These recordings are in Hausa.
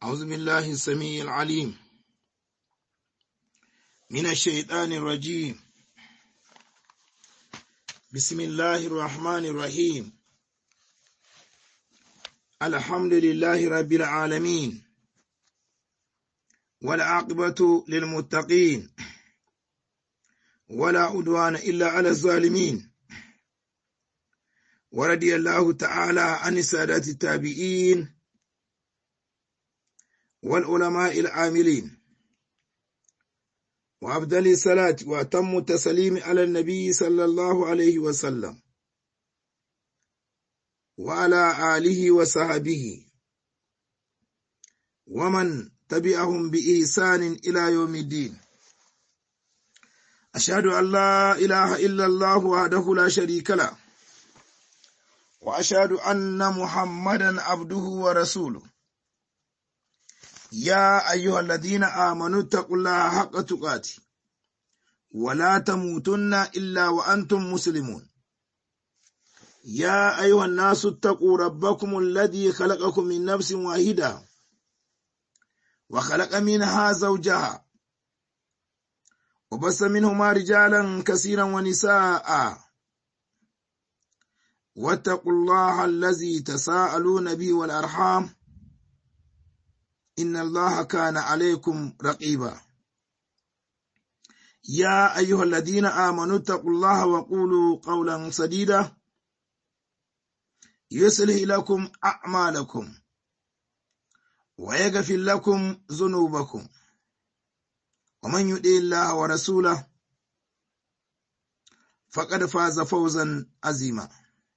أعوذ بالله السميع العليم من الشيطان الرجيم بسم الله الرحمن الرحيم الحمد لله رب العالمين والعاقبة للمتقين ولا عدوان إلا على الظالمين ورضي الله تعالى عن السادة التابعين والعلماء العاملين وأفضل الصلاة وأتم التسليم على النبي صلى الله عليه وسلم وعلى آله وصحبه ومن تبعهم بإحسان إلى يوم الدين أشهد أن لا إله إلا الله وحده لا شريك له وأشهد أن محمدا عبده ورسوله يا أيها الذين آمنوا اتقوا الله حق تقاته ولا تموتن إلا وأنتم مسلمون يا أيها الناس اتقوا ربكم الذي خلقكم من نفس واحدة وخلق منها زوجها وبس منهما رجالا كثيرا ونساء واتقوا الله الذي تساءلون به والأرحام إن الله كان عليكم رقيبا يا أيها الذين آمنوا اتقوا الله وقولوا قولا سديدا يصلح لكم أعمالكم ويغفر لكم ذنوبكم ومن يطع الله ورسوله فقد فاز فوزا عظيما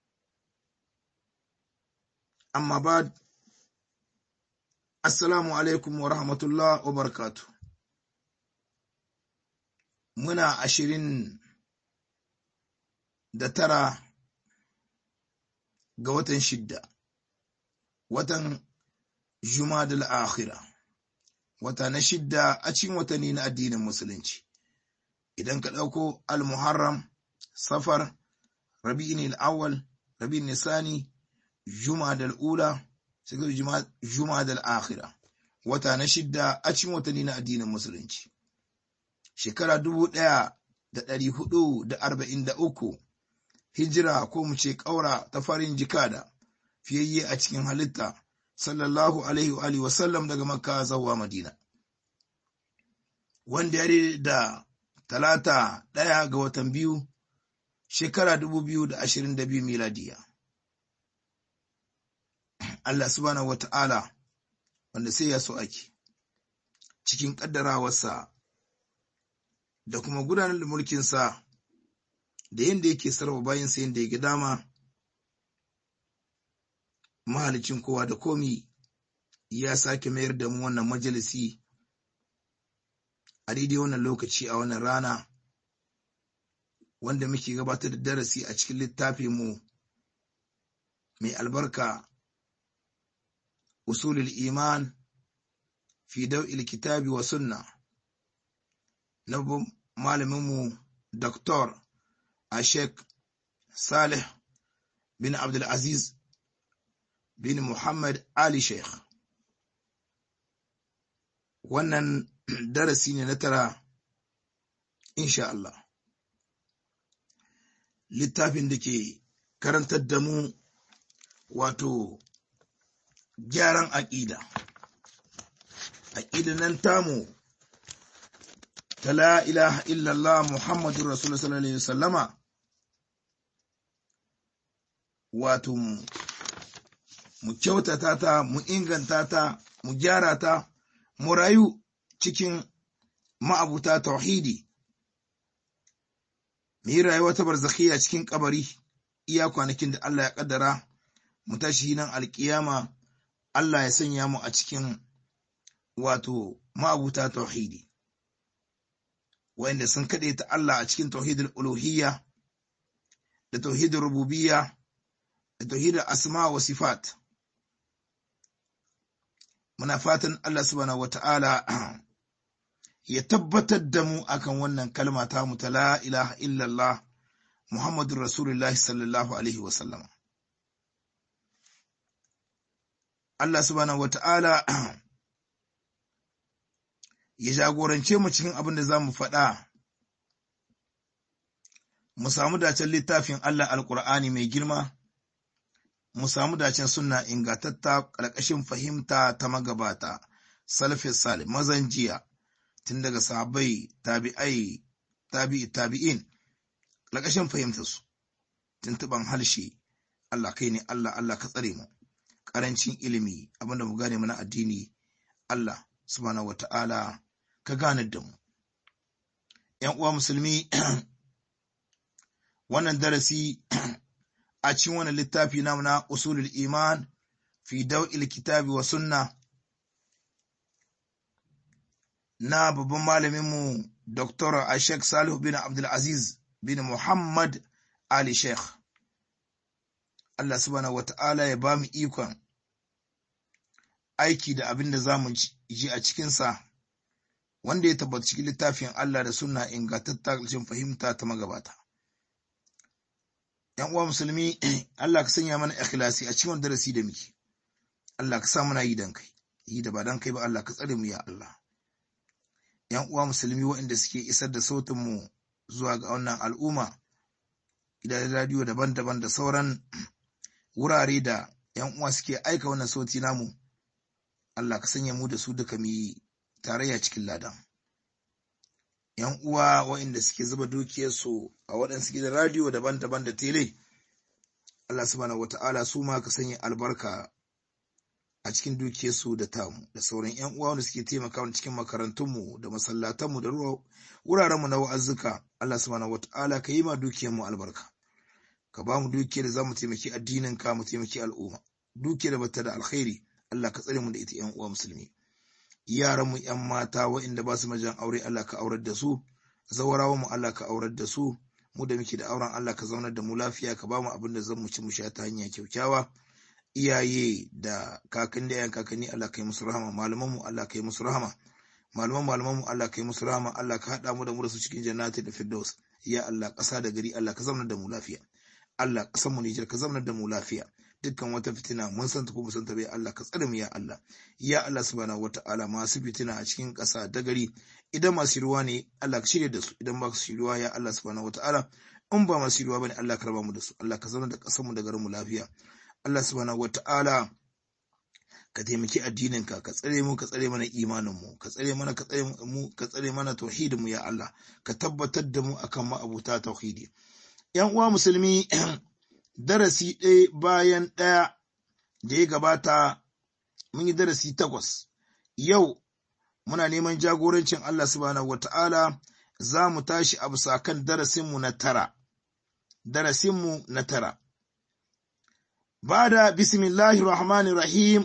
أما بعد Assalamu alaikum wa rahmatullah wa barakatu. Muna ashirin da tara ga watan shidda, watan Jumadal akhira wata na shidda a cikin watanni na addinin Musulunci. Idan ka ɗauko Al-Muharram, Safar, Rabi'in al-Awwal, Rabi'in Nisani, Jumadal Ula, sai juma da al'akhira wata na shidda a cikin watanni na addinin musulunci shekara dubu ɗaya da ɗari hudu da arba'in da uku hijira ko mu ce ƙaura ta farin jikada fiyayye a cikin halitta sallallahu alaihi wa alihi wasallam daga makka zuwa madina wanda ya da talata ɗaya ga watan biyu shekara dubu biyu da ashirin da biyu miladiya Allah subhanahu wata'ala wanda sai ya so ake cikin ƙaddarawarsa da kuma gudanar da mulkinsa da yadda yake sarrafa bayansa yadda ya ga dama mahalicin kowa da komi ya sake mayar da mu wannan majalisi a daidai wannan lokaci a wannan rana wanda muke gabatar da darasi a cikin littafin mu mai albarka أصول الإيمان في دوء الكتاب والسنة نبو معلمو دكتور الشيخ صالح بن عبد العزيز بن محمد علي شيخ wannan darasi ne na tara insha Allah littafin da ke karantar da mu wato gyaran aƙida. Aƙida nan tamu ta la ilaha illallah Muhammadu Rasulullah sallallahu Alaihi wasallama wato mu kyautata ta, mu inganta ta, mu gyara ta, mu rayu cikin ma'abuta tauhidi. Mu yi rayuwa ta barzakhiya cikin kabari iya kwanakin da Allah ya kaddara mu tashi nan alkiyama Allah ya sanya mu a cikin wato ma'abuta tauhidi wanda sun kaɗe ta Allah a cikin tauhidul uluhiyya da tauhidul rububiyya da tauhidul asma wa sifat muna fatan Allah subhanahu wata'ala ya tabbatar da mu akan wannan kalma ta mu ta la ilaha illallah Muhammadur Rasulullahi sallallahu alaihi wa sallama Allah subhanahu wata'ala ya jagorance mu cikin abin da za mu faɗa mu samu dacen littafin Allah alkur'ani mai girma mu samu dacen sunna ingantatta ƙarƙashin fahimta ta magabata salafin sale mazan jiya tun daga sahabbai tabi'ai tabi'i tabi'in ƙarƙashin fahimta su tuntuban harshe Allah kai ne Allah Allah ka tsare mu ƙarancin ilimi abinda mu gane mana addini Allah subhanahu wata'ala ka gane da mu ‘yan uwa musulmi wannan darasi a cikin wannan littafi namu na usulul iman fi daw'il kitabi wa sunna na babban malaminmu Dr. Ashek Salihu bin Abdulaziz bin Muhammad Ali Sheikh. Allah subhanahu wa ta'ala ya ba mu ikon aiki da abin da za mu ji a cikinsa, wanda ya tabbata cikin littafin Allah da suna ingantatta fahimta ta magabata. ‘Yan uwa musulmi, Allah ka sanya mana ikhlasi a cikin darasi da muke, Allah ka sa muna yi dan kai, yi da ba dan kai ba Allah ka tsare mu ya Allah. ‘Yan uwa musulmi waɗanda suke isar da sautinmu zuwa ga wannan al'umma, gidajen radiyo daban-daban da sauran wurare da ‘yan uwa suke aika wannan sauti namu, Allah ka sanya mu da su duka mu yi tarayya cikin ladan. ‘Yan uwa waɗanda suke zuba dukiyarsu a waɗansu gidan radiyo daban-daban da tele, Allah subhanahu wata'ala su ma ka sanya albarka a cikin dukiyarsu da tamu da sauran ‘yan uwa wanda suke taimakawa cikin makarantunmu da masallatanmu da wurarenmu na wa'azzuka, Allah subhanahu wata'ala ka yi ma dukiyarmu albarka. Ka ba mu dukiyar da za mu taimaki addinin ka mu taimaki al'umma. Dukiyar da bata da alkhairi, Allah ka tsare mu da ita ‘yan uwa musulmi. Yaranmu ‘yan mata waɗanda ba su majan aure, Allah ka aurar da su. Zawarawanmu Allah ka aurar da su. Mu da muke da auren Allah ka zaunar da mu lafiya, ka ba mu abin da zan mu ci mu sha ta hanya kyaukyawa. iyaye da kakan da yan kakanni Allah kai musu rahama malaman mu Allah kai musu rahama malaman malaman mu Allah kai musu rahama Allah ka hada mu da mu da su cikin jannati da firdaus ya Allah ƙasa da gari Allah ka zama da mu lafiya Allah ƙasar mu Nijar ka zama da mu lafiya dukkan wata fitina mun san ta ko mun san ta bai Allah ka tsare mu ya Allah ya Allah subhanahu wataala masu fitina a cikin ƙasa da gari idan masu ruwa ne Allah ka shirya da su idan ba su ruwa ya Allah subhanahu wataala in ba masu ruwa bane Allah ka raba mu da su Allah ka zama da ƙasar mu da garin mu lafiya Allah subhanahu wata'ala ka taimaki addininka ka tsare mu ka tsare mana imaninmu ka tsare mana ka tsare mu ka tsare mana tauhidinmu ya Allah ka tabbatar da mu akan ma'abuta tauhidi yan uwa musulmi darasi ɗaya bayan ɗaya da ya gabata mun yi darasi takwas yau muna neman jagorancin Allah subhanahu wata'ala za mu tashi a bisa kan darasinmu na tara darasinmu na tara بعد بسم الله الرحمن الرحيم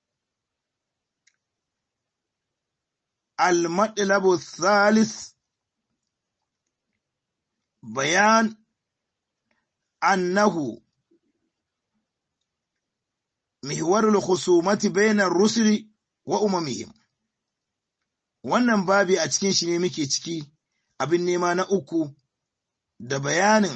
المطلب الثالث بيان أنه محور الخصومة بين الرسل وأممهم wannan babi a cikin shi ne muke ciki abin nema na uku da bayanin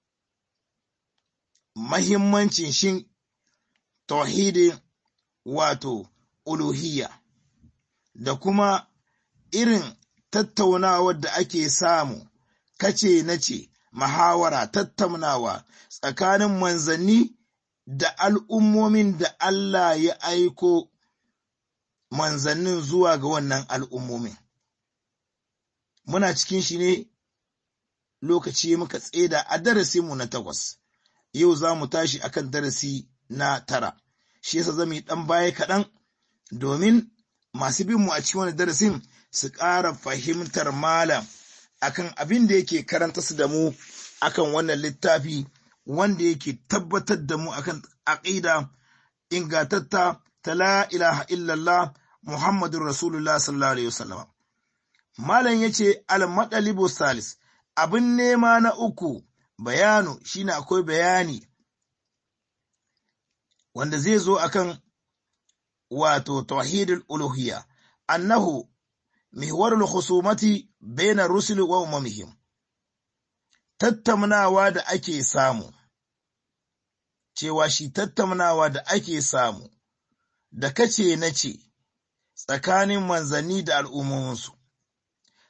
mahimmancin shin tauhidin wato uluhiyya da kuma irin tattaunawar da ake samu kace na ce mahawara tattaunawa tsakanin manzanni da al'ummomin da Allah ya aiko manzannin zuwa ga wannan al'ummomin. Muna cikin shi ne lokaci muka tseda a darasinmu na takwas. yau za mu tashi akan darasi na tara shi yasa zama yi ɗan baya kaɗan domin masu bin mu a cikin wani darasin su ƙara fahimtar malam akan abin da yake karanta su da mu akan wannan littafi wanda yake tabbatar da mu akan aƙida ingantatta ta la ilaha illallah muhammadun rasulullah sallallahu alaihi wasallam malam yace al-madalibu salis abin nema na uku bayanu shine akwai bayani wanda zai zo akan wato tauhidul uluhiyya annahu mihwarul khusumati baina rusul wa umamihim tattaunawa da ake samu cewa shi tattaunawa da ake samu da kace na ce tsakanin manzanni da al'ummominsu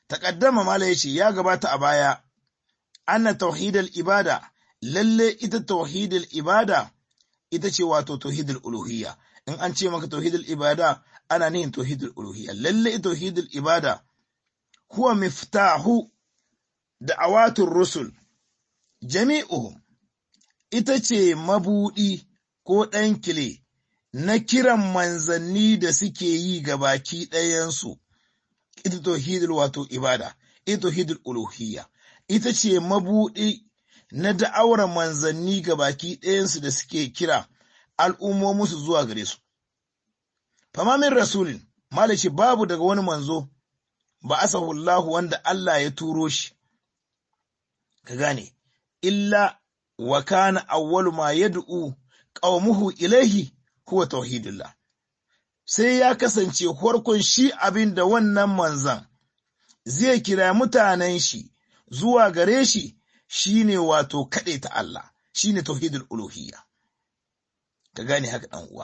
taqaddama mala yace ya gabata a baya anna tauhidal ibada lalle ita tauhidal ibada ita ce wato tauhidul uluhiyya in an ce maka tauhidul ibada ana nihin tauhidul uluhiyya lalle tauhidul ibada huwa miftahu da'awatur rusul jami'uhum ita ce mabudi ko ɗan kile na kiran manzanni da suke yi ga baki ɗayansu ita tauhidul wato ibada ita tauhidul uluhiyya ita ce mabudi na da'awar manzanni ga baki ɗayansu da suke kira al'ummominsu zuwa gare su. Famamin Rasulin, malaci babu daga wani manzo, ba asahullahu wanda Allah ya turo shi, ka gane, illa wa kana awwalu ma yad'u qaumuhu ilaihi huwa tauhidullah. Sai ya kasance farkon shi abin da wannan manzan zai kira mutanen shi zuwa gare shi shine wato kaɗe ta Allah, shine tauhidul uluhiyya. Ka gane haka ɗan uwa.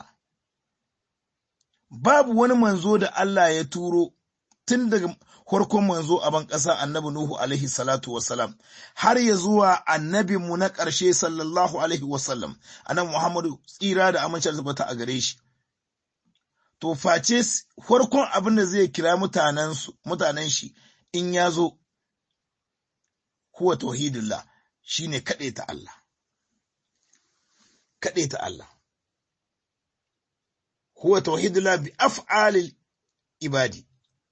Babu wani manzo da Allah ya turo tun daga farkon manzo a ban ƙasa annabi Nuhu alaihi salatu wasalam har ya zuwa annabinmu na ƙarshe sallallahu alaihi wasallam annabi Muhammadu tsira da amincin zubata a gare shi. To face farkon abin da zai kira mutanen shi in ya zo huwa tauhidullah shine kaɗe ta Allah. Kaɗe ta Allah. Huwa tauhidullah bi af'alil ibadi.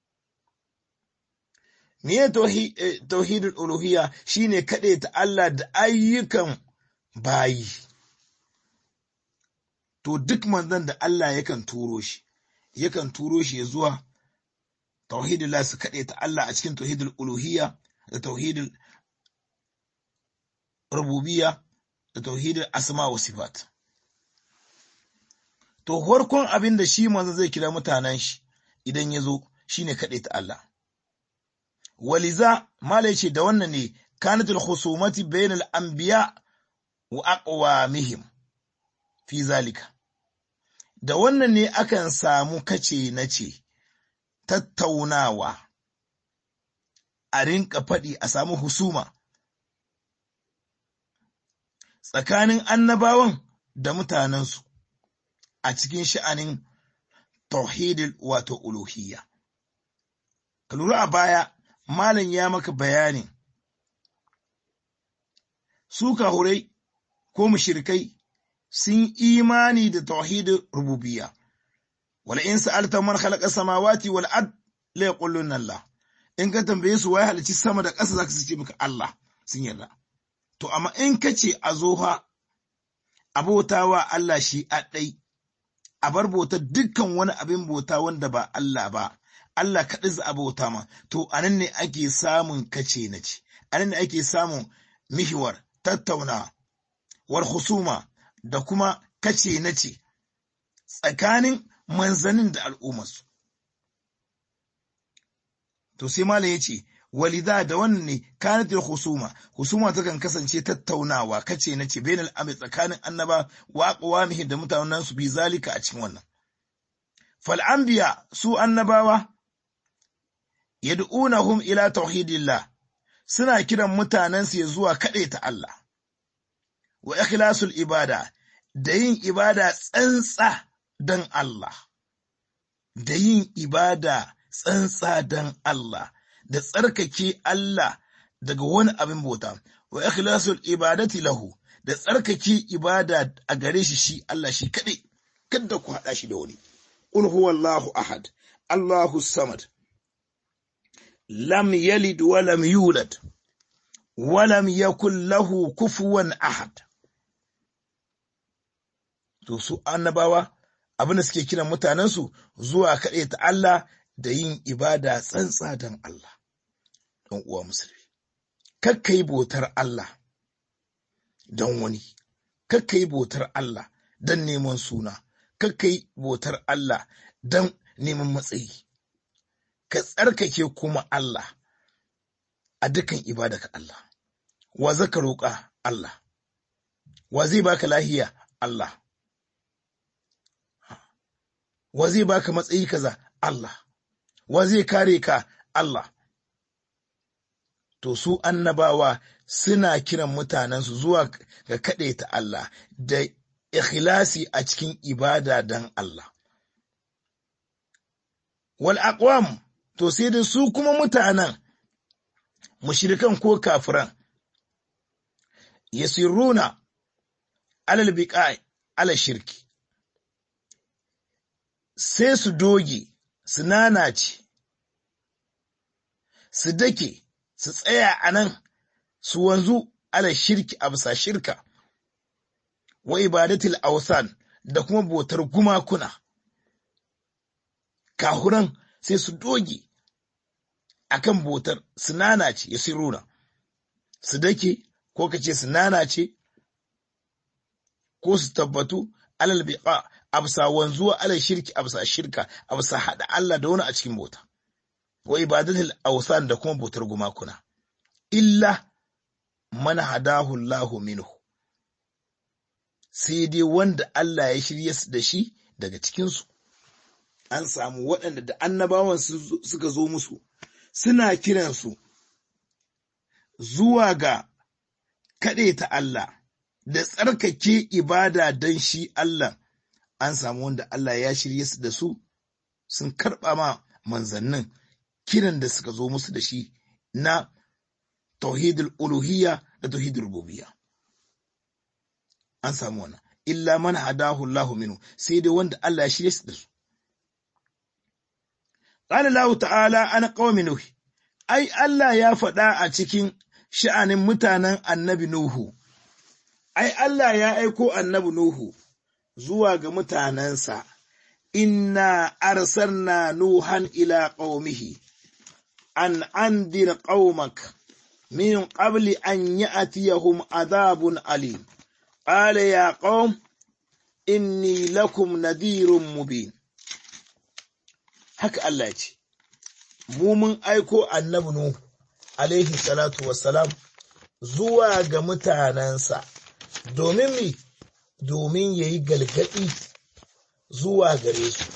Miye tauhidul uluhiyya shine kaɗe ta Allah da ayyukan bayi. To duk manzon da Allah yakan turo shi, yakan turo shi ya zuwa tauhidullah su kaɗe ta Allah a cikin tauhidul uluhiyya da tauhidul rububiyya da tauhidin asma wa sifat. To, farkon abin da shi manzo zai kira mutanen shi idan ya zo shi ne kaɗai ta Allah. Waliza, Mala ce da wannan ne, kanatul husumati bainal anbiya wa aqwamihim fi zalika. Da wannan ne akan samu kace na ce, tattaunawa, a rinka faɗi a samu husuma. tsakanin annabawan da mutanensu a cikin sha'anin tauhidil wato uluhiyya. Ka lura a baya, Malam ya maka bayani, su kahurai ko mushirikai sun imani da tauhidin rububiyya. Wala in sa'alta man khalaqa samawati wal ard la yaqulun Allah. In ka tambaye su wai halici sama da ƙasa zaka ce maka Allah sun yarda. To, amma in ka ce a zo ha, abotawa Allah shi a ɗai, a bar bautar dukkan wani abin bauta wanda ba Allah ba, Allah kaɗai za a bauta ma, to, a nan ne ake samun kace na ce, a nan ne ake samun mihiwar, tattauna, war husuma da kuma kace na ce, tsakanin manzanin da al'ummarsu. To, sai Malam ya ce, walida da wannan ne kanatil husuma husuma takan kasance tattaunawa kace na ce bainal amri tsakanin annaba wa aqwamihi da mutanen su bi zalika a cikin wannan fal anbiya su annabawa yad'unahum ila tauhidillah suna kiran mutanen su zuwa kade ta Allah wa ikhlasul ibada da yin ibada tsantsa dan Allah da yin ibada tsantsa dan Allah da tsarkake Allah daga wani abin bauta, wa ikhlasul ibadati lahu da tsarkake ibada a gare shi shi Allah shi kaɗai, kada ku haɗa shi da wani. Qul huwallahu ahad, Allahu samad, lam yalid wa lam yulad, wa lam yakul lahu kufuwan ahad. To su annabawa abin da suke kiran mutanensu zuwa kaɗai ta Allah da yin ibada tsantsa don Allah, ɗan uwa musulmi. Kakka yi bautar Allah don wani, kakka yi bautar Allah don neman suna, kakka yi bautar Allah don neman matsayi. Ka tsarkake kuma Allah a dukan ibada ka Allah. Wa zaka roƙa Allah, wa zai baka lahiya Allah, wa zai baka matsayi kaza Allah. wa zai kare ka Allah, to su annabawa suna kiran mutanensu zuwa ga ta Allah da ikhlasi a cikin ibada don Allah. Wal aqwam to sai da su kuma mutanen mushrikan ko kafiran yasirruna alal biqa'i ala shirki sai su doge su nanace su dake su tsaya a nan su wanzu ala shirki a bisa shirka wa ibadatul awsan da kuma botar gumakuna kahuran sai su doge akan botar su nanace ya sirruna su dake ko kace su nanace ko su tabbatu alal biqa absa wanzuwa alal shirki absa shirka absa hada Allah da wani a cikin bota wa ibadatul awsan da kuma botar gumakuna illa man hadahu Allahu minhu sai dai wanda Allah ya shirye su da shi daga cikinsu an samu waɗanda da annabawan suka zo musu suna kiransu zuwa ga ta Allah da tsarkake ibada don shi Allah an samu wanda Allah ya shirye su da su sun karɓa ma manzannin kiran da suka zo musu da shi na tauhidul uluhiyya da tauhidul rububiyya an samu wannan illa man hadahu Allah minhu sai dai wanda Allah ya shirye su da su qala Allah ta'ala ana qaumi nuh ai Allah ya faɗa a cikin sha'anin mutanen annabi nuhu ai Allah ya aiko annabi nuhu zuwa ga mutanensa inna arsalna nuhan ila qaumihi an andir qaumak min qabli an ya'tiyahum adhabun alim قال يا قوم إني لكم نذير مبين haka Allah ce mu mun aiko annabi Nuhu alaihi salatu wassalam zuwa ga mutanensa domin mi domin yayi galgadi zuwa gare su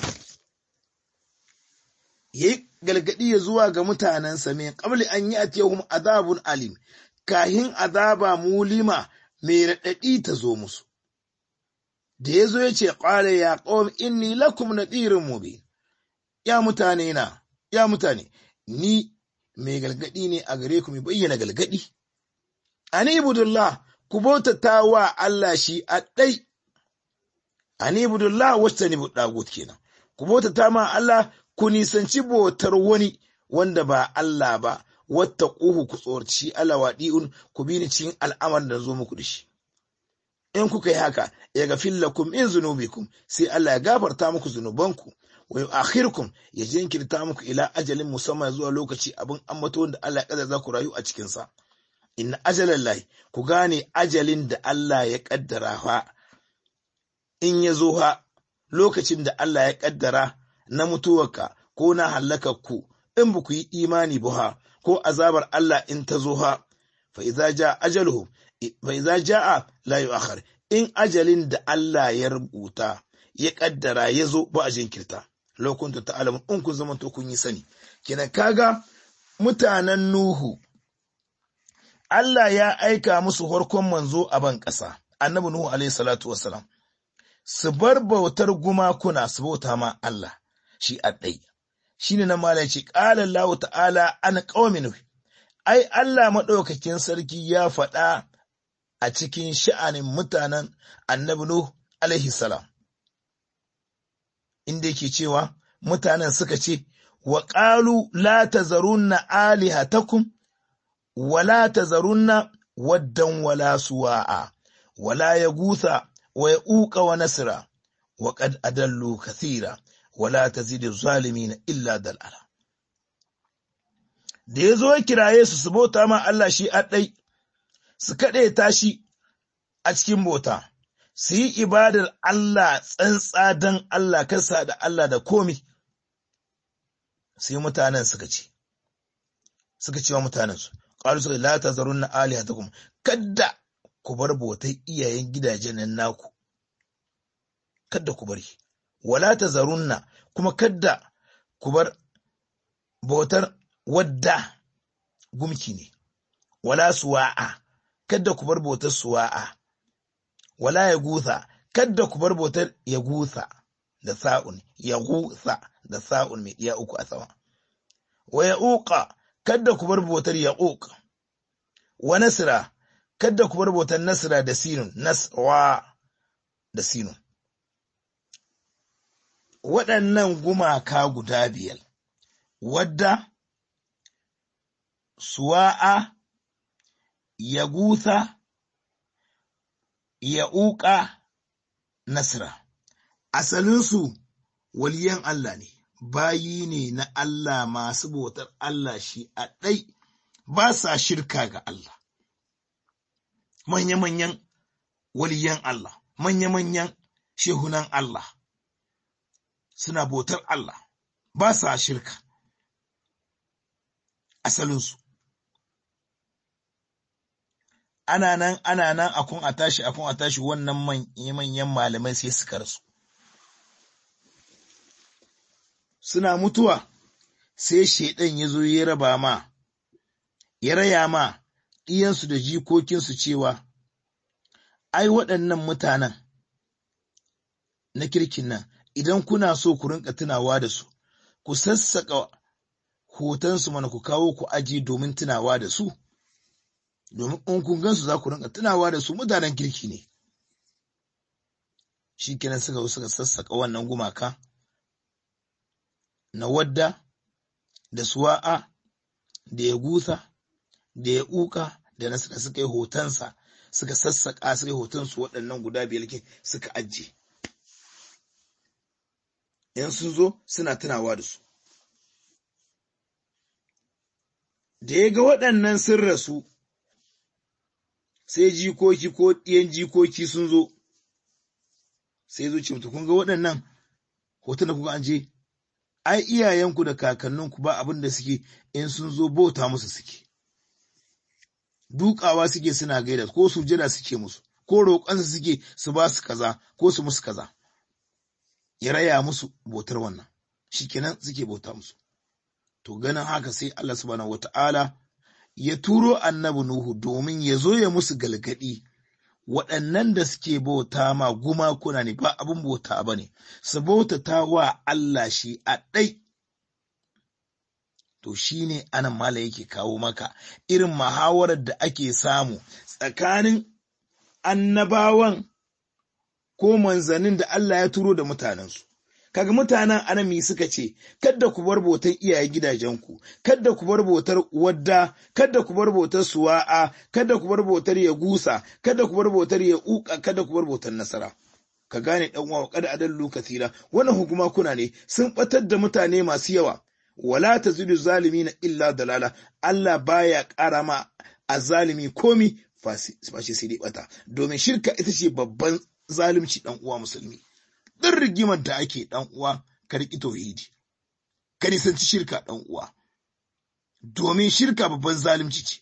yayi galgadi ya zuwa ga mutanensa min qabli an ya'tiyahum azabun alim kahin azaba mulima mai raɗaɗi ta zo musu. Da ya zo ya ce, ƙware ya ƙawar inni lakum na tsirin mubi, ya mutane na, ya mutane, ni mai galgadi ne a gare ku mai bayyana galgadi. Ani ibudullah, ku bautata wa Allah shi a ɗai, ani ibudullah wacce ni ɗagut kenan, ku bautata ma Allah ku nisanci bautar wani wanda ba Allah ba, wata ƙuhu ku tsorci alawaɗi'un ku bi ni cikin al'amar da zo muku da shi. In kuka yi haka, ya ga fillakum in zunubikum sai Allah ya gafarta muku zunubanku, wa akhirkum ya jinkirta muku ila ajalin musamman zuwa lokaci abin ambato wanda Allah ya kada za ku rayu a cikinsa. Inna ajalan lahi, ku gane ajalin da Allah ya kaddara fa, in ya zo ha lokacin da Allah ya kaddara na mutuwarka ko na ku in ba ku yi imani ba ha, ko azabar Allah in ta zo ha fa idza jaa ajaluhum fa idza jaa la yu'akhkhar in ajalin da Allah ya rubuta ya kaddara ya zo ba a jinkirta lokunta ta'alamu in kun zama to kun yi sani kenan kaga mutanen Nuhu Allah ya aika musu harkon manzo a ban ƙasa annabi Nuhu alaihi salatu wassalam su bar bautar gumakuna su bauta ma Allah shi a ɗai shine na mala ce qala Allah ta'ala an qaumin ai Allah madaukakin sarki ya faɗa a cikin sha'anin mutanen annabi Nuh alaihi salam inda yake cewa mutanen suka ce wa qalu la tazarunna alihatakum wa la tazarunna waddan wala suwa'a wala yagusa wa yauqa wa nasra wa qad adallu kathira wala tazidu zalimin illa dalala da yazo ya kiraye su su bauta ma Allah shi addai su kade tashi a cikin bauta su yi ibadar Allah tsantsa dan Allah kasa da Allah da komi sai mutanen suka ce suka ce wa mutanen su qalu suka la tazarunna alihatakum kadda ku bar bautar iyayen gidajen nan naku kadda ku bari wala tazarunna kuma kadda ku bar bautar wadda gumki ne wala suwa'a kadda ku bar bautar suwa'a wala ya gutha kadda ku bar bautar ya gutha da sa'un ya gutha da sa'un mai iya uku a sama wa ya uqa kadda ku bar bautar ya uq wa nasra kadda ku bar bautar nasra da sinun naswa da sinun waɗannan gumaka guda biyar wadda suwa'a ya gutha ya uƙa nasra asalinsu waliyan Allah ne bayi ne na Allah masu bautar Allah shi a ɗai ba sa shirka ga Allah manya-manyan waliyan Allah manya-manyan shehunan Allah suna bautar Allah ba sa shirka asalinsu ana nan ana nan akun a tashi akun a tashi wannan manyan malamai sai suka rasu suna mutuwa sai shaidan ya zo ya raba ma ya raya ma ɗiyansu da jikokinsu cewa ai waɗannan mutanen na kirkin nan idan kuna so ku rinka tunawa da su ku sassaƙa hotonsu mana ku kawo ku aji domin tunawa da su domin in kun gansu za ku rinka tunawa da su mutanen kirki ne shi kenan suka suka sassaƙa wannan gumaka na wadda da suwa'a da ya gusa da ya uka da na suka suka yi hotonsa suka sassaƙa suka yi hotonsu waɗannan guda biyar suka ajiye yan sun zo suna tunawa da su da ya ga waɗannan sun rasu sai jikoki ko ɗiyan jikoki sun zo sai zo ce mutu kun ga waɗannan hoton da kuka an je ai iyayenku da kakanninku ba abin da suke in sun zo bauta musu suke dukawa suke suna gaida ko sujada suke musu ko roƙonsu suke su ba su kaza ko su musu kaza ya raya musu bautar wannan shikenan suke bauta musu to ganin haka sai Allah subhanahu wata'ala ya turo annabi Nuhu domin ya zo ya musu galgadi waɗannan da suke bauta ma gumakuna ne ba abin bauta ba ne su bautata wa Allah shi a ɗai to shi ne anan mala yake kawo maka irin muhawarar da ake samu tsakanin annabawan ko manzannin da Allah ya turo da mutanensu. Kaga mutanen anami suka ce, Kadda ku bar bautar iyaye gidajenku, kadda ku bar bautar wadda, kadda ku bar bautar suwa'a, kadda ku bar bautar ya gusa, kadda ku bar bautar ya uka, kadda ku bar bautar nasara. Ka gane ɗan uwa kada adallu kasira, wannan hukuma kuna ne sun ɓatar da mutane masu yawa. Wala ta zudu zalimi na illa dalala, Allah baya ƙara ma a zalimi komi fashe sai dai bata, domin shirka ita ce babban zalunci dan uwa musulmi duk rigimar da ake dan uwa ka riki tauhidi ka nisanci shirka dan uwa domin shirka babban zalunci ce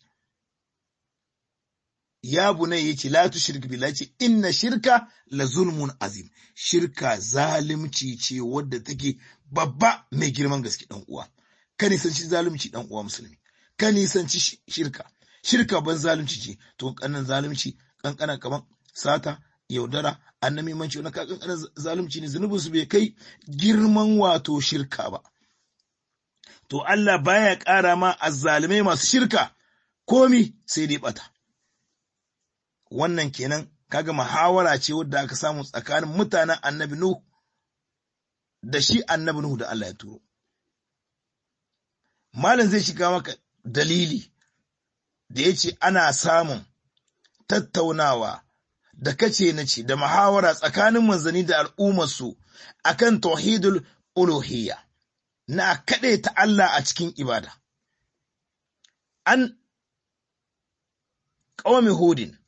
ya bunai yace la tushrik billahi ce inna shirka la zulmun azim shirka zalunci ce wadda take babba mai girman gaske dan uwa ka nisanci zalunci dan uwa musulmi ka nisanci shirka shirka ban zalunci ce to kannan zalunci kankanan kaman sata yaudara annabi manci wani kakan zalunci ne zunubin su bai kai girman wato shirka ba to Allah baya ƙara ma azzalimai masu shirka komi sai dai bata wannan kenan kaga muhawara ce wadda aka samu tsakanin mutanen annabi Nuhu da shi annabi Nuhu da Allah ya turo malam zai shiga maka dalili da ya ce ana samun tattaunawa da kace na ce da muhawara tsakanin manzanni da al'ummarsu akan tauhidul uluhiyya na kaɗe ta Allah a cikin ibada. An ƙawami hudin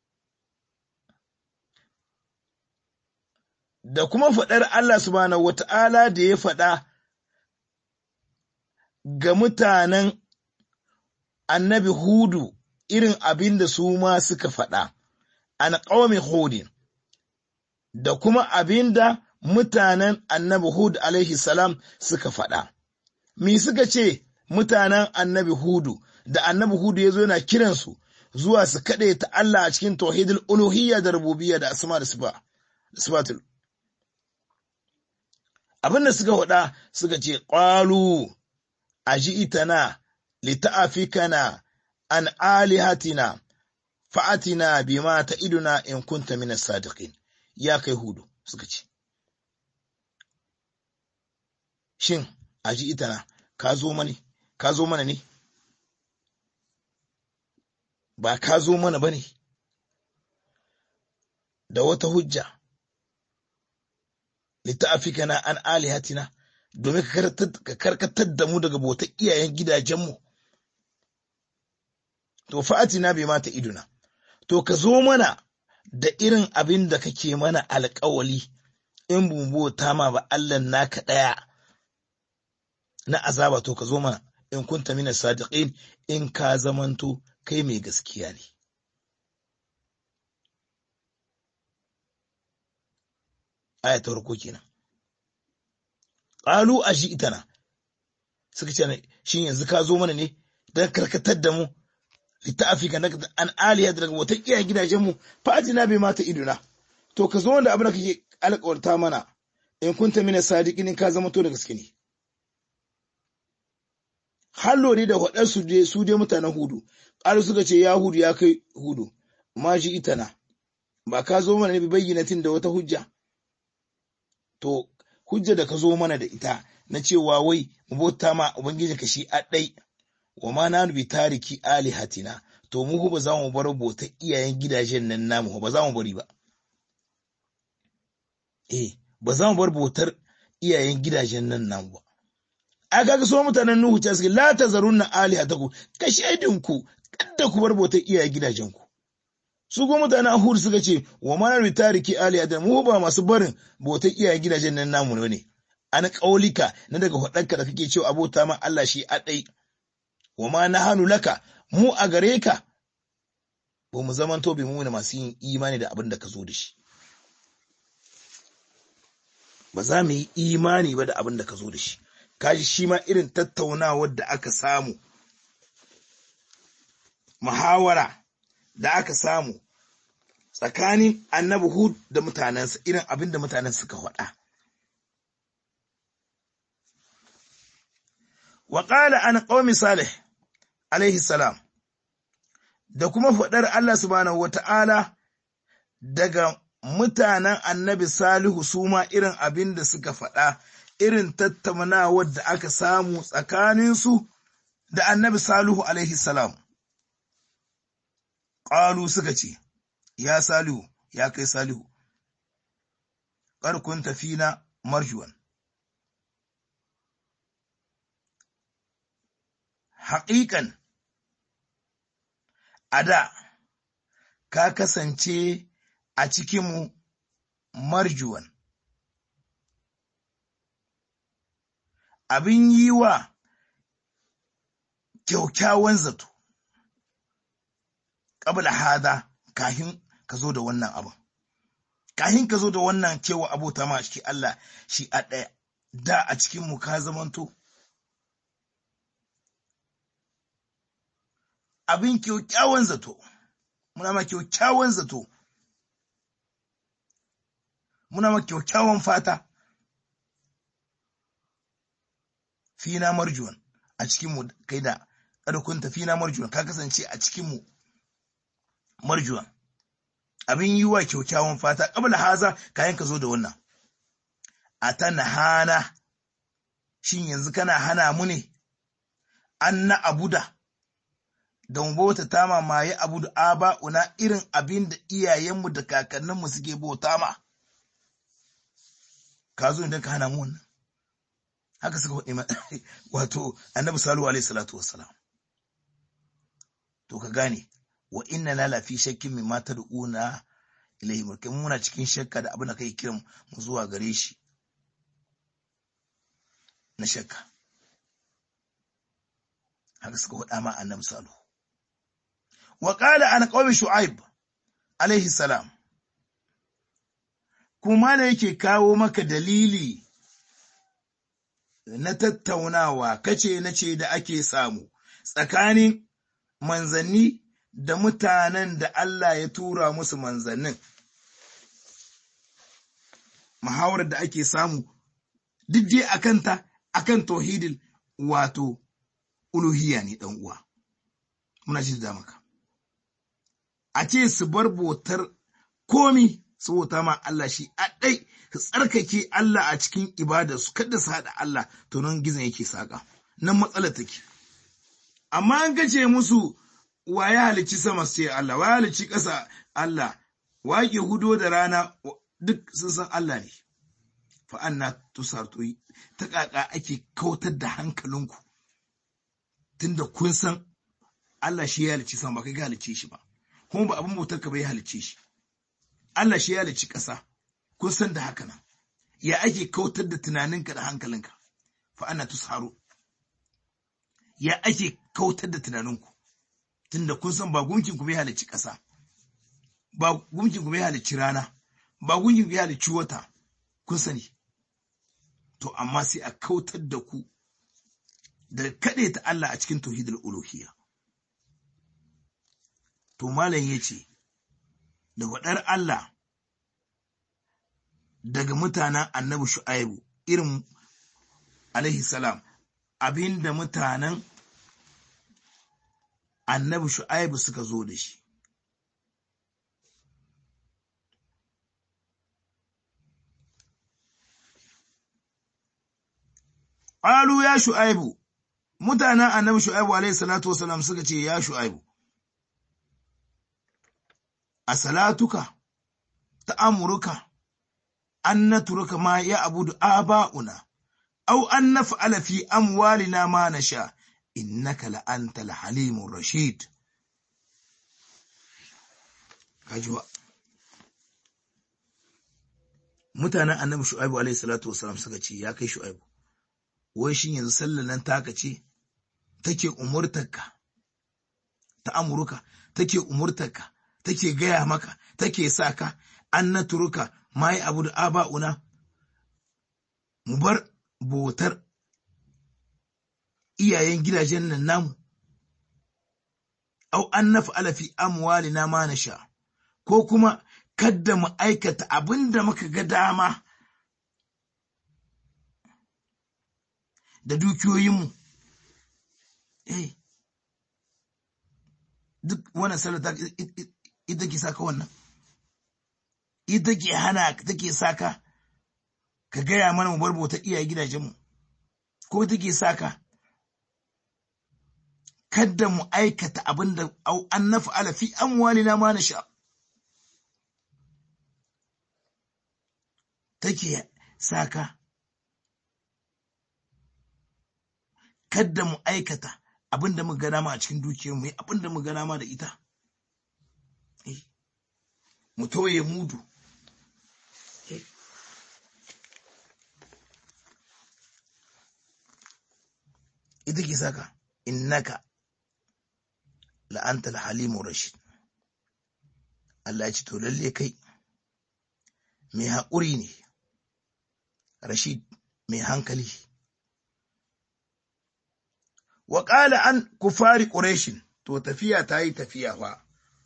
da kuma faɗar Allah subhanahu wata'ala da ya faɗa ga mutanen annabi hudu irin abin da su ma suka faɗa. an ƙawami hudin da kuma abin da mutanen annabi Hud alaihi salam suka faɗa. Mi suka ce mutanen annabi Hudu da annabi hudu ya zo yana kiransu zuwa su kaɗe ta Allah a cikin tauhidul uluhiyya da rububiyya da asma da sifa da sifatul abin da suka faɗa suka ce qalu aji'tana lita'afikana an alihatina fa'atina bima ta'iduna in kunta minas sadiqin ya kai hudu suka ce shin aji'tana ka zo mani ka zo mana ne ba ka zo mana bane da wata hujja lita'afikana an alihatina domin ka karkatar da mu daga bautar iyayen gidajenmu to fa'atina bai mata iduna to ka zo mana da irin abin da kake mana alkawali in bauta ma ba Allah naka ɗaya na azaba to ka zo mana in kunta mina sadiqin in ka zamanto kai mai gaskiya ne aya ta farko kenan qalu itana suka ce shin yanzu ka zo mana ne dan karkatar da mu litafika na an aliya daga wata iya gidajen mu fatina bai mata iduna to ka zo wanda abin da kake alƙawarta mana in kunta mina sadiqin in ka zama to da gaske ne hallo ne da waɗansu su je su dai mutanen hudu ƙalu suka ce ya hudu ya kai hudu ma shi itana ba ka zo mana ne bi bayyanatin da wata hujja to hujja da ka zo mana da ita na cewa wai mu bauta ma ubangiji ka shi a ɗai wa ma na bi tariki alihatina to mu ba za mu bar bautar iyayen gidajen nan namu ba za mu bari ba eh ba za mu bar bautar iyayen gidajen nan namu ba a kaga so mutanen Nuhu ta suke la tazarunna alihatakum ka shaidinku kada ku bar bautar iyayen gidajenku su kuma mutanen Ahud suka ce wa ma na tariki alihatan mu ba masu barin bautar iyayen gidajen nan namu ne an kaulika na daga faɗanka da kake cewa abota ma Allah shi a ɗai wa ma na hannu laka mu a gare ka ba mu zaman to mu ne masu yin imani da abin da ka zo da shi ba za mu yi imani ba da abin da ka zo da shi kaji shi ma irin tattaunawar da aka samu muhawara da aka samu tsakanin annabi hud da mutanensa irin abin da mutanen suka faɗa wa ƙala an ƙaumi salih alaihi salam da kuma faɗar Allah subhanahu wa ta'ala daga mutanen annabi salihu su ma irin abin da suka faɗa irin tattaunawar da aka samu tsakaninsu da annabi salihu alaihi salam ƙalu suka ce ya salihu ya kai salihu ƙarkun tafina marjuwan haƙiƙan a da ka kasance a cikinmu marjuwan abin yi wa kyaukyawan zato ƙabla hada kahin ka zo da wannan abin kahin ka zo da wannan cewa abota ma shi Allah shi a ɗaya da a cikinmu ka zamanto abin kyaukyawan zato muna ma kyaukyawan zato muna ma kyaukyawan fata fina marjuwan a cikinmu kai da ƙarkunta fina marjuwan ka kasance a cikinmu marjuwan abin yi wa kyaukyawan fata ƙabla haza kayan ka zo da wannan a ta hana shin yanzu kana hana mu ne an na abuda da mu bauta ta mamaye abu da aba'una irin abin da iyayenmu da kakanninmu suke bauta ma ka zo idan ka hana mu wannan haka suka faɗi wato annabi salu alaihi salatu wassalam to ka gane wa inna la lafi shakkin min ma tad'una ilayhi mulkin muna cikin shakka da abin da kai kiran mu zuwa gare shi na shakka haka suka faɗa ma annabi salu wa qala an qawmi shu'aib alaihi salam kuma ne yake kawo maka dalili na tattaunawa kace na ce da ake samu tsakanin manzanni da mutanen da Allah ya tura musu manzannin muhawarar da ake samu duk dai akan ta akan tauhidin wato uluhiyya ne dan uwa muna shi da maka a ce su bar botar komi su bauta ma Allah shi a ɗai su tsarkake Allah a cikin ibada su kada su haɗa Allah to nan gizon yake saƙa nan matsalar take amma an gace musu wa ya halicci sama sai Allah wa ya halicci ƙasa Allah wa ke hudo da rana duk sun san Allah ne fa anna tusartu ta kaka ake kautar da hankalinku tunda kun san Allah shi ya halicci sama ba kai ga halicce shi ba kuma ba abin bautar ka bai halicce shi Allah shi ya halicci ƙasa kun san da haka nan ya ake kautar da tunaninka da hankalinka fa anna tusharu ya ake kautar da tunaninku tunda kun san ba gunkin ku bai halicci ƙasa ba gunkin ku bai halicci rana ba gunkin ku bai halicci wata kun sani to amma sai a kautar da ku da kaɗe ta Allah a cikin tauhidul uluhiyya to malam yace da wadar Allah daga mutanen annabi shu'aibu irin alaihi salam abinda mutanen annabi shu'aibu suka zo da shi Alu ya shu'aibu mutanen annabi shu'aibu alaihi salatu wasalam suka ce ya shu'aibu a salatuka ta amurka an naturuka ma ya abudu aba'una aw an naf'ala fi amwalina ma nasha innaka la antal halimur rashid kajuwa mutanen annabi shu'aibu alaihi salatu wasalam suka ce ya kai shu'aibu wai shin yanzu sallar nan taka ce take umurtarka ta amurka take umurtarka take gaya maka take sa ka an na turuka mai abu da aba'una mu bar botar iyayen gidajen nan namu au an na fa'ala fi amwalina ma na sha ko kuma kadda mu aikata abin da muka ga dama da dukiyoyinmu eh duk wannan salata ita ke saka wannan ita ke hana take saka ka gaya mana mu barbota iyaye gidajenmu ko ita ke saka kadda mu aikata abin da an nafi alafi amwalina ma na sha take saka kadda mu aikata abin da muka gana ma a cikin dukiyar mu abin da muka gana ma da ita mu toye mudu ita ke saka innaka la'anta halimu rashid Allah ya ce to lalle kai mai haƙuri ne rashid mai hankali wa ƙala an kufari ƙureshin to tafiya ta yi tafiya fa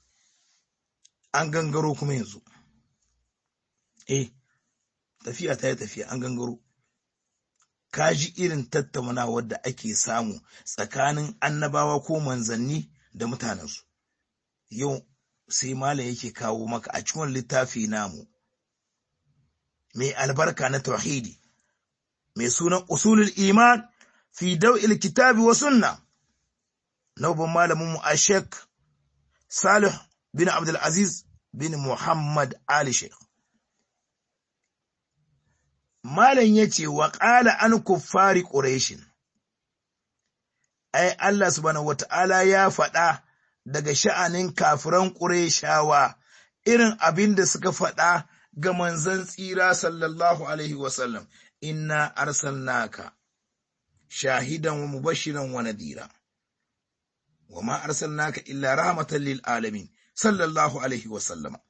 an gangaro kuma yanzu eh tafiya ta yi tafiya an gangaro ka ji irin tattaunawar da ake samu tsakanin annabawa ko manzanni da mutanensu yau sai malam yake kawo maka a cikin littafi namu mai albarka na tauhidi mai sunan usulul iman fi daw'il kitabi wa sunna na babban malamin mu Sheikh Salih bin Abdul Aziz bin Muhammad Ali Sheikh Malam yace wa qala an kuffari quraishin ai Allah subhanahu wata'ala ya faɗa daga sha'anin kafiran qurayshawa irin abin da suka faɗa ga manzon tsira sallallahu alaihi wasallam inna arsalnaka shahidan wa mubashiran wa nadira wa ma arsalnaka illa rahmatan lil alamin sallallahu alaihi wa sallama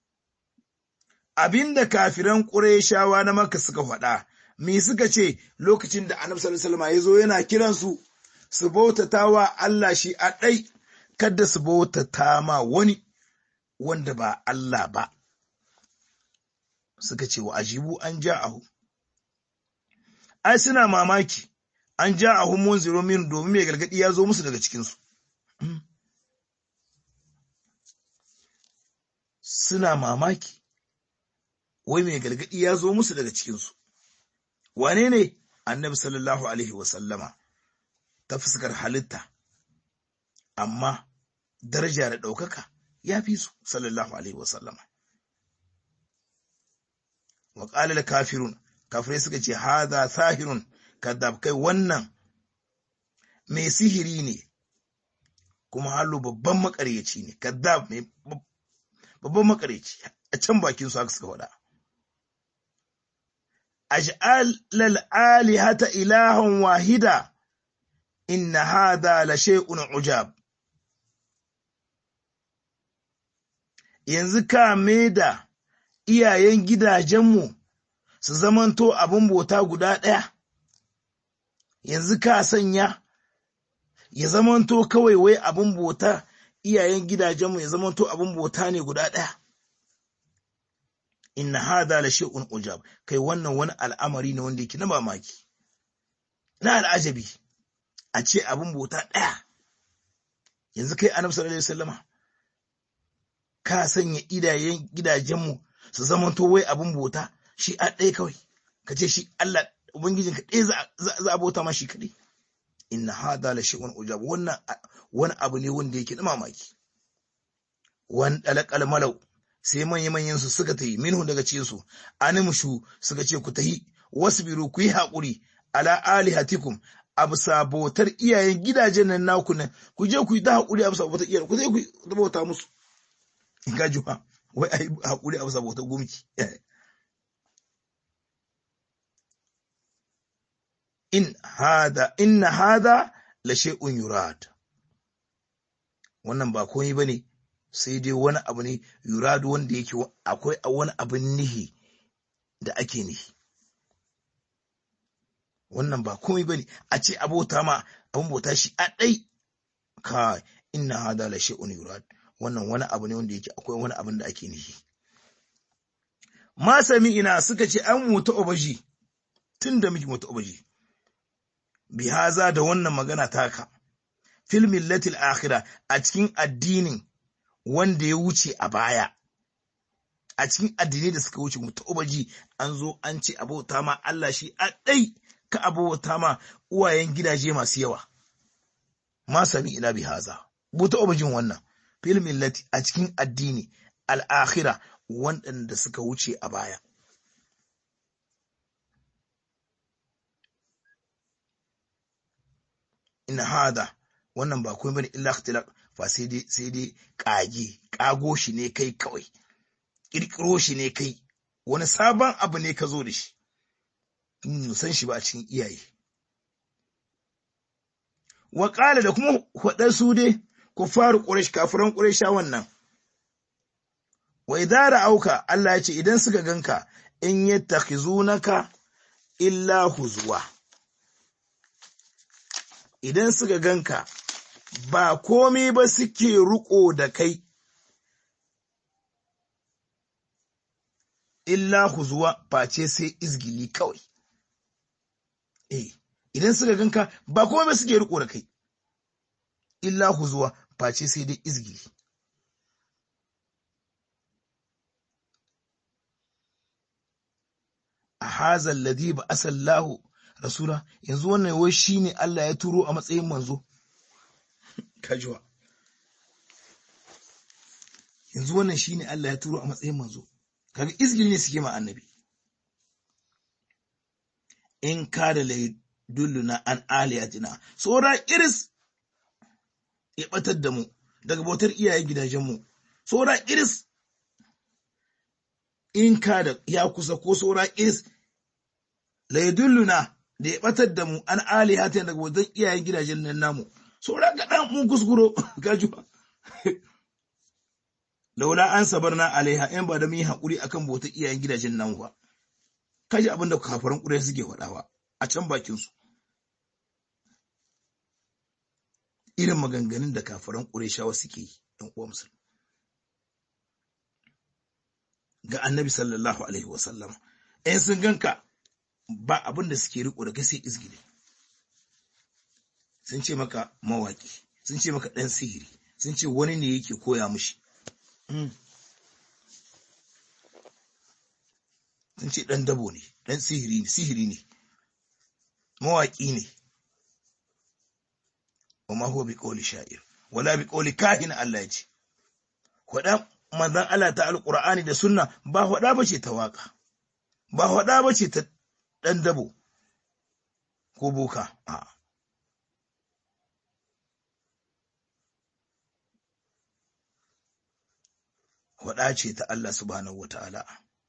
abinda kafiran qurayshawa na maka suka faɗa me suka ce lokacin da annabi sallallahu alaihi wasallam ya zo yana kiran su su bautatawa Allah shi a dai kada su bautata ma wani wanda ba Allah ba suka ce wa ajibu an ja'ahu ai suna mamaki an ja'ahu munziru min domin mai gargadi ya zo musu daga cikinsu suna mamaki wai mai gargadi ya zo musu daga cikinsu wane ne annabi sallallahu alaihi wasallama ta fuskar halitta amma daraja da ɗaukaka ya fi su sallallahu alaihi wasallama wa ƙalil kafirun kafirai suka ce haza sahirun kadab kai wannan mai sihiri ne kuma halu babban makaryaci ne kadab mai babban makaryaci a can bakin su haka suka faɗa aj'al alihata ilahan wahida inna hadha la shay'un ujab yanzu ka da iyayen gidajenmu su zamanto abin bota guda ɗaya yanzu ka sanya ya zamanto kawai wai abin bota iyayen gidajenmu ya zamanto abin bota ne guda ɗaya inna hadha la shay'un ujab kai wannan wani al'amari ne wanda yake na mamaki na al'ajabi a ce abin bota ɗaya yanzu kai annabi sallallahu alaihi wasallama ka sanya idayen gidajenmu su zamanto wai abin bota shi a ɗaya kawai ka ce shi Allah ubangijinka ɗaya za a bauta ma shi kaɗai inna hadha la shay'un ujab wannan wani abu ne wanda yake da mamaki wan dalaqal malau sai manya manyan su suka tayi minhu daga cikin su animshu suka ce ku tahi wasbiru ku yi haƙuri ala alihatikum abu sabotar iyayen gidajen nan naku nan ku je ku yi ta haƙuri abu sabotar iyayen ku je ku yi bauta musu in ga juha wai ai haƙuri abu sabotar gumki in hada inna hada la shay'un yurad wannan ba komai bane sai dai wani abu ne yurad wanda yake akwai wani abin nihi da ake nihi wannan ba komai bane a ce abota ma abin bauta shi a dai ka inna hada la shay'un yurad wannan wani abu ne wanda yake akwai wani abin da ake nihi ma sami ina suka ce an mutu obaji tun da muke mutu obaji bihaza da wannan magana taka fil millatil akhira a cikin addinin wanda ya wuce a baya a cikin addinai da suka wuce mutubaji an zo an ce abota ma Allah shi a dai ka abota ma uwayen gidaje masu yawa ma sami ila bihaza mutu'ubajin wannan fil millati a cikin addini al-akhira waɗanda suka wuce a baya in hada wannan ba komai bane illa ikhtilaq fa sai dai sai dai kage kago shi ne kai kawai kirkiro shi ne kai wani sabon abu ne ka zo da shi in san shi ba a cikin iyaye wa qala da kuma hudar su dai kufaru quraish kafiran quraisha wannan wa idara auka Allah ya ce idan suka ganka in yattakhizunaka illa huzwa idan suka ganka ba komai ba suke ruko da kai illa huzuwa face sai izgili kawai eh idan suka ganka ba komai ba suke riko da kai illa huzuwa face sai dai izgili a hazal ladhi ba asallahu rasula yanzu wannan wai shine Allah ya turo a matsayin manzo kajuwa yanzu wannan shine Allah ya turo a matsayin manzo kaga izgil ne suke ma annabi in ka da laidulluna an aliyatina tsora iris ya batar da mu daga bautar iyayen gidajenmu tsora iris in ka da ya kusa ko tsora iris laidulluna da ya batar da mu an aliyatina daga bautar iyayen gidajen nan namu tsora ga dan mun kuskuro gajuwa laula an sabarna alaiha in ba da mun yi haƙuri akan bautar iyayen gidajen nan ba kaji abin da kafaran ƙurai suke faɗawa a can bakin su irin maganganun da kafiran Qurayshawa suke yi ɗan uwa musulmi ga annabi sallallahu alaihi wasallam in sun ganka ba abin da suke riko da kai sai izgili sun ce maka mawaki sun ce maka ɗan sihiri sun ce wani ne yake koya mushi sun ce ɗan dabo ne ɗan sihiri ne sihiri ne mawaƙi ne wa ma huwa bi qawli sha'ir wala bi qawli kahin Allah ya ce Hwaɗa manzon Allah ta alƙur'ani da sunna ba hwaɗa ba ce ta waƙa ba hwaɗa ba ce ta ɗan dabo ko boka a hwaɗa ce ta Allah subhanahu wa ta'ala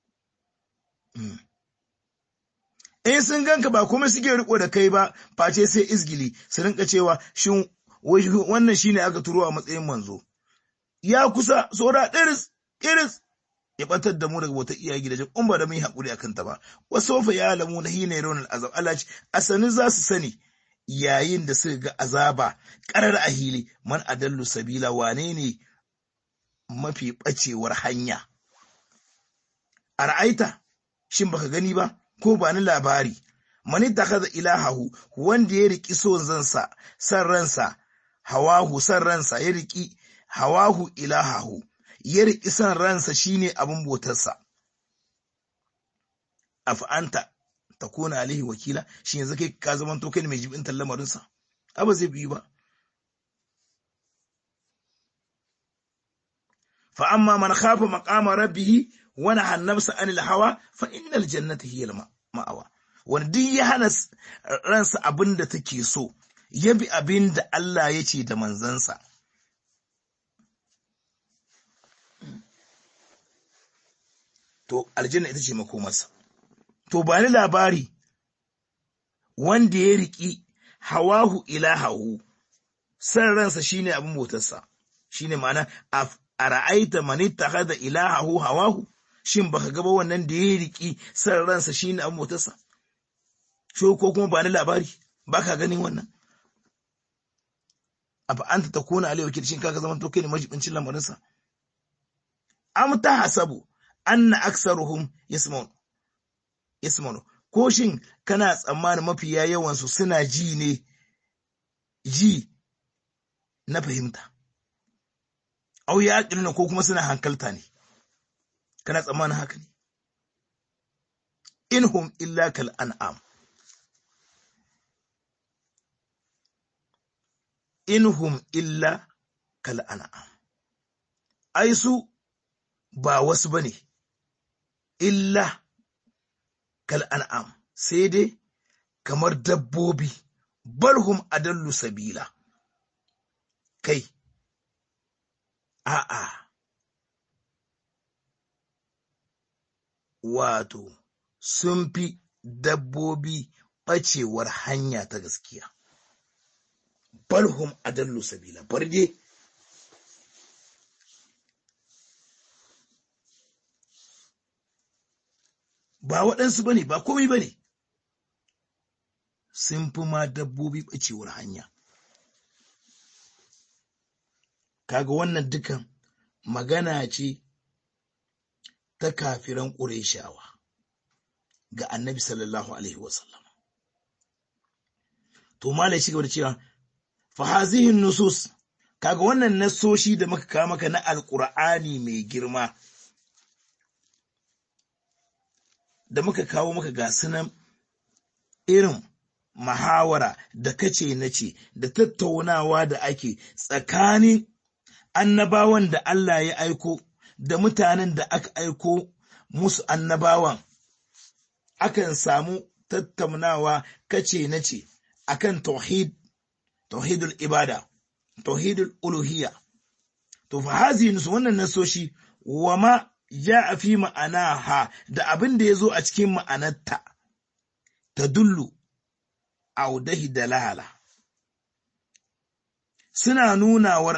in sun ganka ba kuma suke riko da kai ba face sai izgili su rinka cewa shin wannan shine aka turo a matsayin manzo ya kusa saura ɗiris ɗiris ya batar da mu daga wata iya gidajen in ba da mun haƙuri akan ta ba wasu fa ya lamu na hina yaron azab Allah ce asani za su sani yayin da suka ga azaba ƙarar a hili man adallu sabila wane ne mafi ɓacewar hanya a ra'aita shin baka gani ba ko ba ni labari mani takaza ilahahu wanda ya riki son zansa san ransa hawahu san ransa ya riki hawahu ilahahu ya riki san ransa shine abin botarsa af'anta takuna alaihi wakila shi yanzu kai ka zaman to kai mai jibin lamarinsa aba zai biyu ba fa amma man khafa maqama rabbih wani hannamsa anil hawa fa innal jannata hiya ma'awa wanda duk ya hana ransa abin da take so ya bi abin da Allah ya ce da manzansa to aljanna ita ce makomarsa to ba ni labari wanda ya riki hawahu ilahahu san ransa shine abin motarsa shine ma'ana a ra'aita man ittakhadha ilahahu hawahu shin baka gaba wannan da ya riki san ransa shine abin motarsa sho ko kuma ba ni labari baka ganin wannan afa anta takuna alayhi wakil shin kaga zaman to kai ne majibincin lamarinsa am ta hasabu anna aksaruhum yasma'un yasma'un ko shin kana tsammanin mafiya yawan su suna ji ne ji na fahimta au ya ko kuma suna hankalta ne kana tsammanin haka ne inhum illa kal an'am inhum illa kal an'am ai su ba wasu bane illa kal an'am sai dai kamar dabbobi balhum adallu sabila kai a'a wato sun fi dabbobi ɓacewar hanya ta gaskiya. Balhum adallu sabila, barde ba waɗansu ba ne, ba komai ba ne, sun fi ma dabbobi ɓacewar hanya. Kaga wannan dukan magana ce ta kafiran ƙureshawa ga annabi sallallahu Alaihi wasallam. To, Malai shi gaba da cewa, fahazihin nusus, kaga wannan nasoshi da muka kawo maka na Alƙur'ani mai girma, da muka kawo maka ga sunan irin mahawara da kace na ce da tattaunawa da ake tsakanin annabawan da Allah ya aiko da mutanen da aka aiko musu annabawan akan samu tattaunawa kace na ce akan tauhid tauhidul ibada tauhidul uluhiyya to fa hazi nusu wannan nasoshi wa ma ja fi ma'anaha da abin da ya zo a cikin ma'anarta ta dullu audahi dalala suna nunawar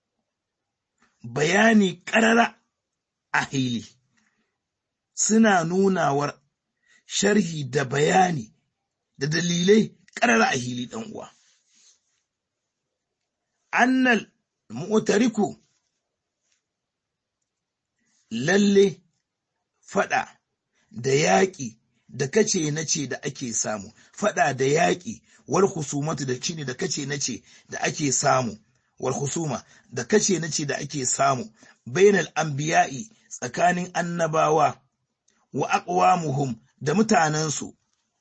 bayani ƙarara a hili suna nunawar sharhi da bayani da dalilai ƙarara a hili ɗan uwa annal mu'tariku lalle fada da yaƙi da kace na ce da ake samu fada da yaƙi wal husumatu da shine da kace na ce da ake samu wal husuma da kace na ce da ake samu bainal anbiya'i tsakanin annabawa wa aqwamuhum da mutanensu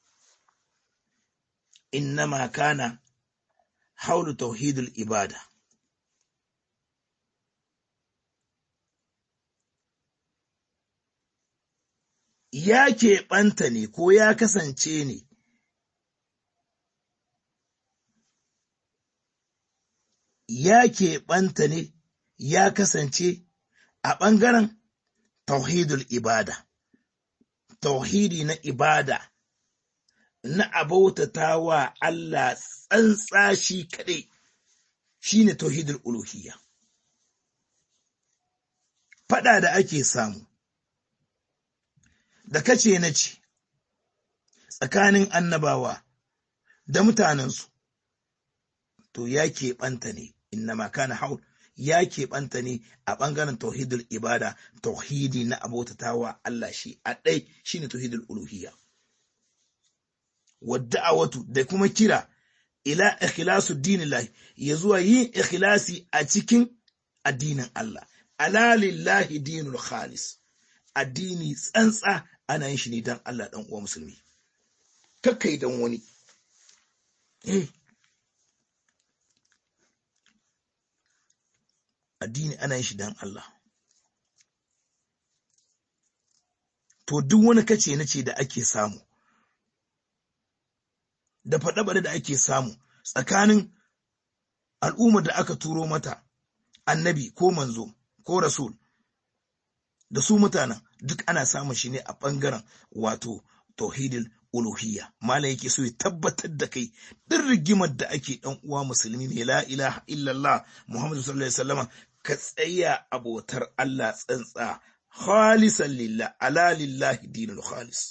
innama kana haulu tauhidul ibada ya keɓanta ne ko ya kasance ne ya keɓanta ne ya kasance a ɓangaren tauhidul ibada tauhidi na ibada na abautata wa Allah tsantsa shi kaɗai shi ne tauhidul uluhiyya faɗa da ake samu da kace na ce tsakanin annabawa da mutanensu to ya keɓanta ne inna makana haul ya keɓanta ne a ɓangaren tauhidul ibada tauhidi na abotatawa Allah shi a ɗai shi ne tauhidul uluhiyya wadda'awatu da kuma kira ila ikhlasu dinillahi ya zuwa yin ikhlasi a cikin addinin Allah ala lillahi dinul khalis addini tsantsa ana yin shi ne dan Allah dan uwa musulmi kakkai dan wani eh addini ana yin shi dan Allah to duk wani kace na ce da ake samu da faɗe-faɗe da ake samu tsakanin al'ummar da aka turo mata annabi ko manzo ko rasul da su mutanen duk ana samun shi ne a ɓangaren wato tauhidul uluhiyya malam yake so ya tabbatar da kai duk rigimar da ake ɗan uwa musulmi ne la ilaha illallah muhammadu sallallahu alaihi wasallam ka tsaya abotar Allah tsantsa khalisan lillah ala lillahi dinul khalis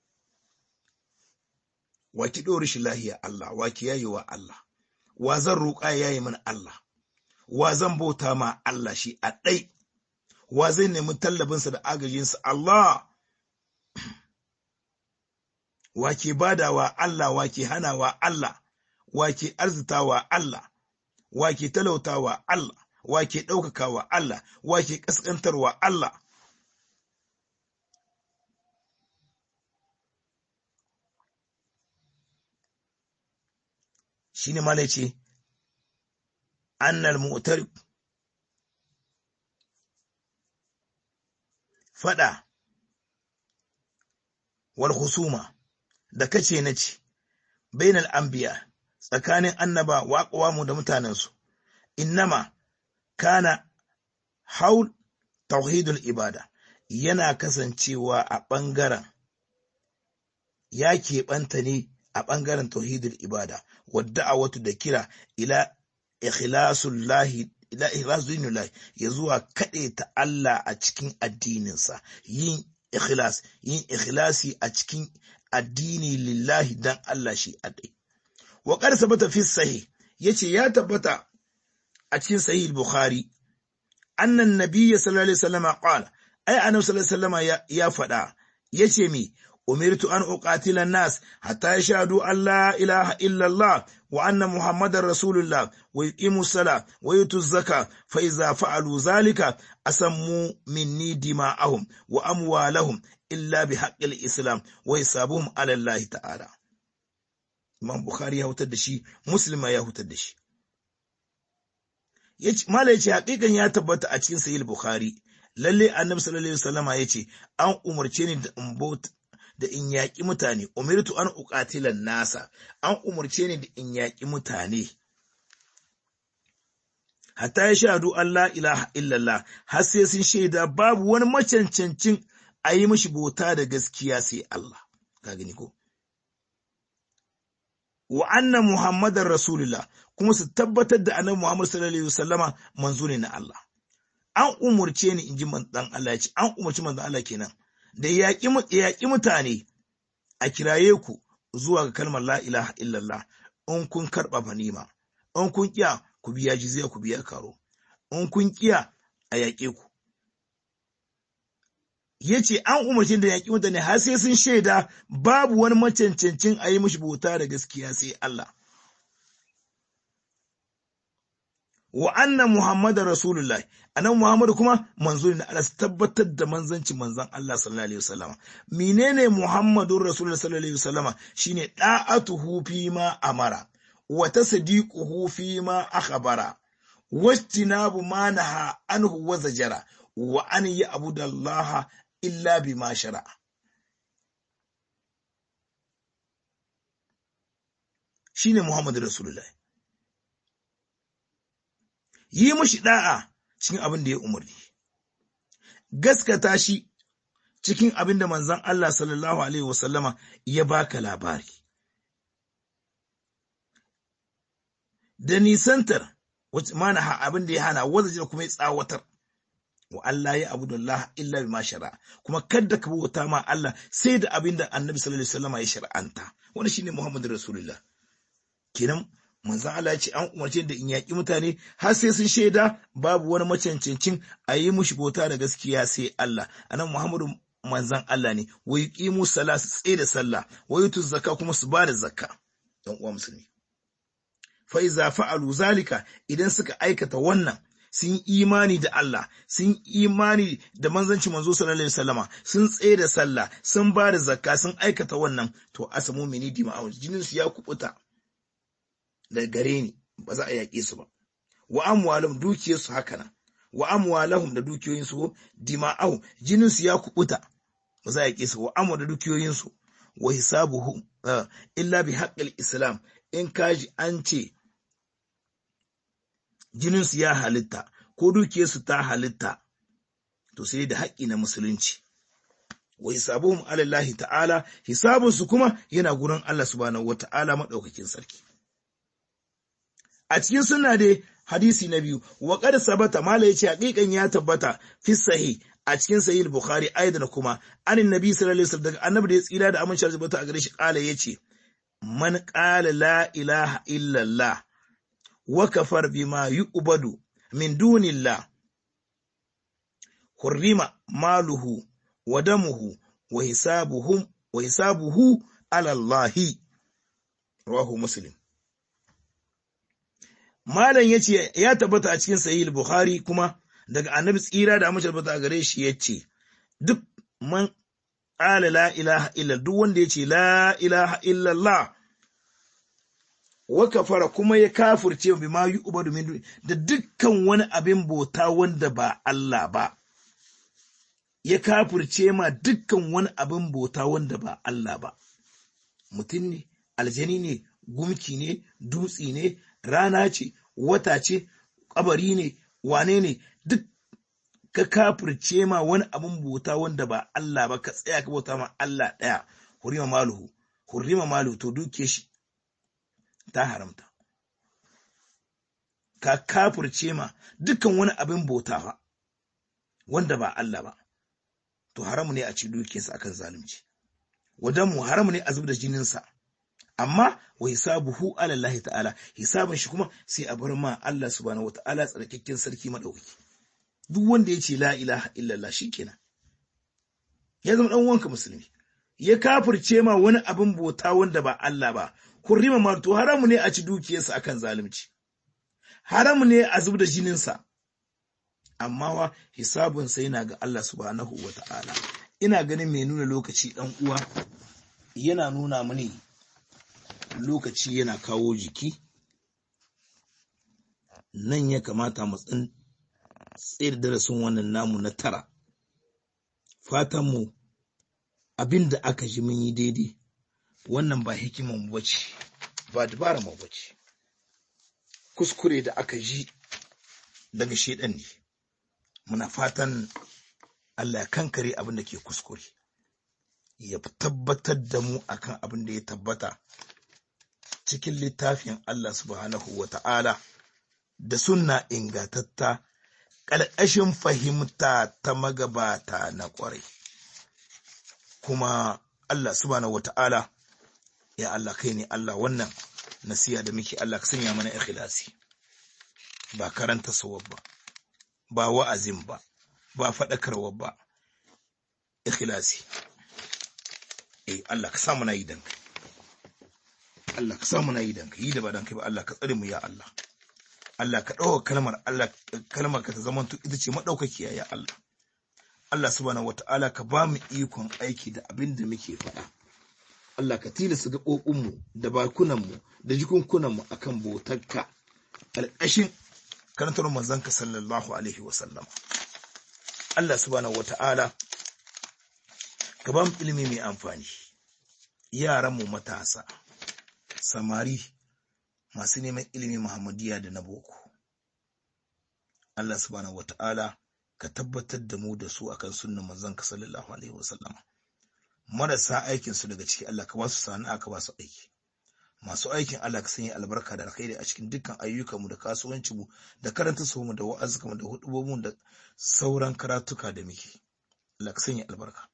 wa ki ɗori shi lahiya Allah wa ki yayi wa Allah wa zan roƙa yayi min Allah wa zan bauta ma Allah shi a ɗai wa zai nemi tallabinsa da agajinsa Allah wa ke badawa Allah wa ke hanawa Allah wa ke arzitawa Allah wa ke talautawa Allah wa ke ɗaukakawa Allah wa ke ƙasƙantarwa Allah shi ne mala ce annal mu'tar fada wal husuma da kace na ce bainal anbiya tsakanin annaba wa aqwamu da mutanensu innama kana haul tauhidul ibada yana kasancewa a ɓangaren ya keɓanta ne a ɓangaren tauhidul ibada wadda a watu da kira ila ikhlasullahi ila ikhlasullahi ya zuwa kaɗe ta Allah a cikin addininsa yin ikhlas yin ikhlasi a cikin addini lillahi dan Allah shi adai wa qad sabata fi sahih yace ya tabbata a cikin sahih bukhari annan nabiyyi sallallahu alaihi wasallam qala ai annabi sallallahu alaihi wasallam ya faɗa yace mi أمرت أن أقاتل الناس حتى يشهدوا أن لا إله إلا الله وأن محمد رسول الله ويقيموا الصلاة ويؤتوا الزكاة فإذا فعلوا ذلك أسموا مني دماءهم وأموالهم إلا بحق الإسلام وحسابهم على الله تعالى Imam Bukhari ya hutar da shi, Muslim ya hutar da shi. Mala ya ce, haƙiƙan ya tabbata a cikin Sahih Bukhari, lalle Annabi sallallahu alaihi wasallama ya ce, an umarce ni da in da in yaƙi mutane, umirtu an uƙatilan nasa, an umarce ni da in yaƙi mutane. Hatta ya shahadu Allah ilaha illallah, har sai sun shaida babu wani macancancin a yi mishi bauta da gaskiya sai Allah. Ka gani ko? Wa anna Muhammadar Rasulullah kuma su tabbatar da annabi Muhammad sallallahu alaihi wasallama manzo ne na Allah. An umarce ni in ji manzon Allah ya ce, an umarci manzon Allah kenan. da yaƙi mutane a kiraye ku zuwa ga kalmar la ilaha illallah in kun karɓa fanima in kun ƙiya ku ku biya jizya ku biya karo in kun kiya a yaƙe ku ya ce an umarci da yaƙi mutane har sai sun shaida babu wani macancancin a yi mishi bauta da gaskiya sai Allah. Wa annan Muhammadu Rasulullah, anan Muhammadu kuma manzo ne Allah tabbatar da manzanci manzan Allah sallallahu alaihi wasallama. Menene Muhammadun Rasulullah sallallahu alaihi wasallama shine da'atuhu fi ma amara wa tasdiquhu fi ma akhbara wastinabu ma naha anhu wa zajara wa an yi abudallaha illa bi ma shara'a. Shi ne Muhammadu Rasulullah. Yi mushi ɗa'a cikin abin da ya umarni, gaskata shi cikin abin da manzan Allah sallallahu Alaihi wasallama ya baka labari. Da nisantar, mana abin da ya hana, wanda kuma ya tsawatar. wa Allah ya abu Allah illa bi shara kuma kadda ka bauta ma Allah sai da abin da Annabi sallallahu alaihi wasallam ya shar'anta wannan shine Muhammadu Rasulullah kenan manzon Allah ya ce an umarce da in yaki mutane har sai sun shaida babu wani macancancin a yi mushi bauta da gaskiya sai Allah anan Muhammadu manzon Allah ne wa yuqimu salat tsaye da sallah wa yutu zakka kuma su ba da zakka dan uwa musulmi fa iza fa'alu zalika idan suka aikata wannan sun imani da Allah, sun imani da manzanci manzo sallallahu alaihi wasallama, sun tsaye da sallah, sun ba da zakka, sun aikata wannan, to asamu mini dima'un jinin su ya kubuta da gare ni, ba za a yaƙe su ba. Wa amwalahum dukiyar su haka nan, wa amwalahum da dukiyoyin su dima'u jinin su ya kubuta, ba za a yaƙe su wa amwa da dukiyoyin su wa hisabuhu illa bi haqqil islam in kaji an ce jininsu ya halitta ko dukiyarsu ta halitta to sai da haƙƙi na musulunci wa hisabuhum alallahi ta'ala hisabunsu kuma yana gurin Allah subhanahu wata'ala madaukakin sarki a cikin sunna dai hadisi na biyu wa qad sabata mala yace haƙiƙan ya tabbata fi sahih a cikin sahih bukhari aidan kuma anin nabi sallallahu alaihi wasallam daga annabi da ya tsira da amincin tabbata a gare shi kala yace man qala la ilaha illallah وكفر بما يؤبد من دون الله حرم ماله ودمه وحسابهم وحسابه على الله رواه مسلم Malam ya ce ya tabbata a cikin sahih Bukhari kuma daga annabi tsira da amince tabbata a gare shi ya ce duk man ƙala la ilaha illa duk wanda ya ce la ilaha illallah wa kafara kuma ya kafirce bi ma yi ubadu min da dukkan wani abin bauta wanda ba Allah ba ya kafirce ma dukkan wani abin bauta wanda ba Allah ba mutum ne aljani ne gumki ne dutsi ne rana ce wata ce kabari ne wane ne duk ka kafirce ma wani abin bauta wanda ba Allah ba ka tsaya ka bauta ma Allah ɗaya hurima maluhu hurima maluhu to duke shi ta haramta. Ka kafurce ma dukkan wani abin bauta wanda ba Allah ba, to haramu ne a ci dukiyarsa akan zalunci. Wadanmu haramu ne a zub da jininsa, amma wa hisabuhu ala Allah ta'ala, hisabin shi kuma sai a bar ma Allah subhanahu wa ta'ala tsarkakken sarki maɗaukaki. Duk wanda ya ce la ilaha illallah shi kenan. Ya zama ɗan wanka musulmi. Ya kafirce ma wani abin bauta wanda ba Allah ba, kurrima ma to haramu ne a ci dukiyarsa akan zalunci haramu ne a zub da jininsa amma wa hisabinsa yana ga Allah subhanahu wa ta'ala ina ganin mai nuna lokaci dan uwa yana nuna mini lokaci yana kawo jiki nan ya kamata mu tsin tsayar darasin wannan namu na tara fatanmu abin da aka ji mun yi daidai wannan ba hikiman mu bace ba dabara mu bace kuskure da aka ji daga shedan ne muna fatan Allah ya kankare abin da ke kuskure ya tabbatar da mu akan abin da ya tabbata cikin littafin Allah subhanahu wa ta'ala da sunna ingatatta ƙarƙashin fahimta ta magabata na ƙwarai kuma Allah subhanahu wa ta'ala ya Allah kai ne Allah wannan nasiya da muke Allah ka sanya mana ikhlasi ba karanta sawar ba ba wa'azin ba ba faɗakarwa ba ikhlasi eh Allah ka samu na yi danka Allah ka samu na yi danka yi da ba danka ba Allah ka tsare mu ya Allah Allah ka ɗauka kalmar Allah kalmar ka ta zama ita ce madaukakiya ya Allah Allah subhanahu wata'ala ka ba mu ikon aiki da abin da muke faɗa Allah ka tilasta gaɓoɓinmu da bakunanmu da jikunkunanmu akan bautarka alƙashin karantar manzanka sallallahu alaihi wasallam Allah subhanahu wata'ala ka ba mu ilimi mai amfani yaranmu matasa samari masu neman ilimi muhammadiya da na boko Allah subhanahu wata'ala ka tabbatar da mu da su akan sunnan manzanka sallallahu alaihi wasallam marasa aikin su daga ciki Allah ka ba su sana'a ka ba su aiki masu aikin Allah ka sanya albarka da alkhairi a cikin dukkan ayyukanmu da kasuwancinmu da karanta su mu da wa'azukanmu da hudubobin da sauran karatuka da muke Allah ka sanya albarka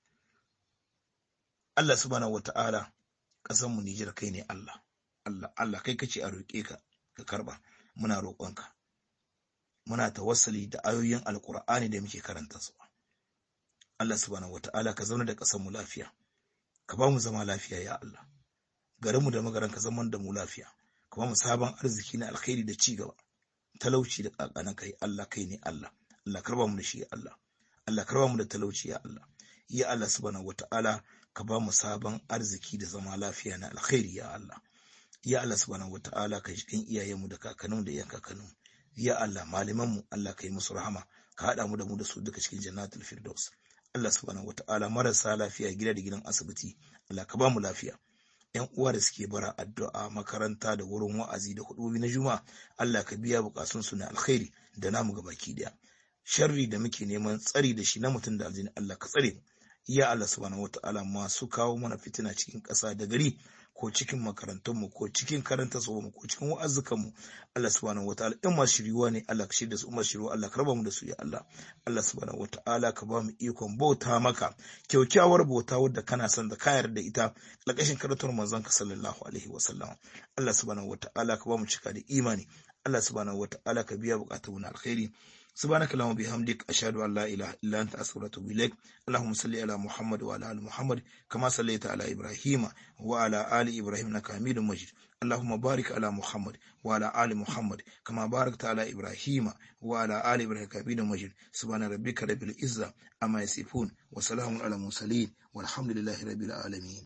Allah subhanahu wata'ala kasan mu Nijar kai ne Allah Allah Allah kai kace a roƙe ka ka karba muna roƙonka muna tawassali da ayoyin alkur'ani da muke karanta su Allah subhanahu wata'ala ka zauna da ƙasar mu lafiya ka ba mu zama lafiya ya Allah garinmu da magaran ka zaman da mu lafiya ka ba mu sabon arziki na alkhairi da ci gaba talauci da kakana kai Allah kai ne Allah Allah karba mu da shi ya Allah Allah karba mu da talauci ya Allah ya Allah subhanahu wata'ala ka ba mu sabon arziki da zama lafiya na alkhairi ya Allah ya Allah subhanahu wata'ala ka jikin iyayenmu da kakanninmu da iyan kakanninmu ya Allah malamanmu Allah ka yi musu rahama ka haɗa mu da mu da su duka cikin jannatul firdaus Allah subhanahu wata'ala marasa lafiya gida da gidan asibiti Allah ka ba mu lafiya yan uwa da suke bara addu'a makaranta da wurin wa'azi da hudubi na juma'a Allah ka biya bukatun su na alkhairi da namu baki daya sharri da muke neman tsari da shi na mutum da aljini Allah ka tsare ya Allah subhanahu wata'ala masu kawo mana fitina cikin ƙasa da gari ko cikin makarantunmu ko cikin karanta mu ko cikin wa'azukanmu Allah subhanahu wataala in masu shiriwa ne Allah ka shirya su umar shiriwa Allah ka raba mu da su ya Allah Allah subhanahu wataala ka ba mu ikon bauta maka kyaukyawar bauta wadda kana son da kayar da ita lakashin karatar manzon ka sallallahu alaihi wa sallam Allah subhanahu wataala ka ba mu cika da imani Allah subhanahu wataala ka biya bukatun na alkhairi سبحانك اللهم وبحمدك أشهد أن لا إله إلا أنت أستغفرك وأتوب إليك اللهم صل على محمد وعلى آل محمد كما صليت على إبراهيم وعلى آل إبراهيم إنك حميد مجيد اللهم بارك على محمد وعلى آل محمد كما باركت على إبراهيم وعلى آل إبراهيم حميد مجيد سبحان ربك رب العزة أما يصفون وسلام على المرسلين والحمد لله رب العالمين